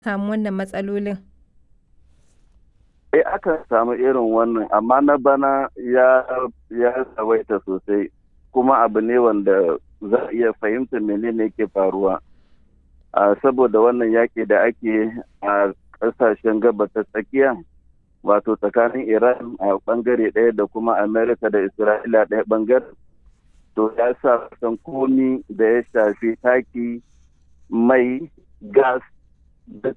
samu wannan matsalolin? Eh akan samu irin wannan amma na bana ya ya tsawaita sosai kuma abu ne wanda za a iya fahimta menene ke faruwa. a saboda wannan yaƙi da ake a ƙasashen gaba ta tsakiya wato tsakanin iran a ɓangare ɗaya da kuma amerika da isra'ila ɗaya ɓangare to ya sa san komi da ya shafi taki mai gas da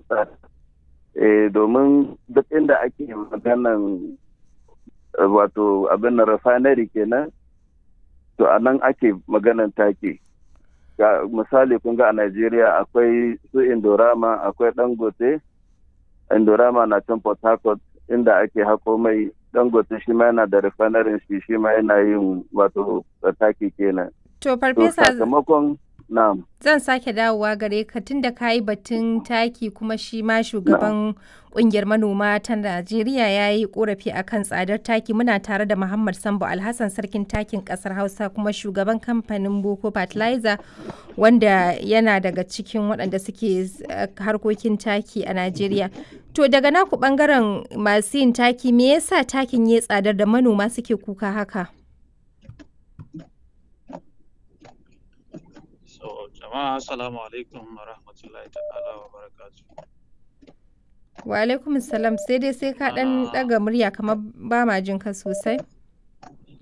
domin duk inda ake maganan wato abin refinery kenan to a nan ake maganan taki ga misali kun ga a Najeriya akwai su Indorama akwai Dangote Indorama na can Port Harcourt inda ake hako mai Dangote shi ma yana da refinery shi shi ma yana yin wato taki kenan To farfesa sakamakon na'am zan sake dawowa gare ka tunda ka yi batun taki kuma shi ma shugaban kungiyar manoma ta Najeriya ya yi korafi akan tsadar taki muna tare da Muhammad Sambo Alhassan sarkin takin kasar Hausa kuma shugaban kamfanin Boko Fertilizer wanda yana daga cikin waɗanda suke harkokin taki a Najeriya. To daga naku bangaren masu yin taki me yasa takin ya tsadar da manoma suke kuka haka? So, jama'a assalamu alaikum wa rahmatullahi ta'ala wa barakatuh. Wa alaikum salam sai dai sai ka ɗan ɗaga murya kamar ba ma jin ka sosai.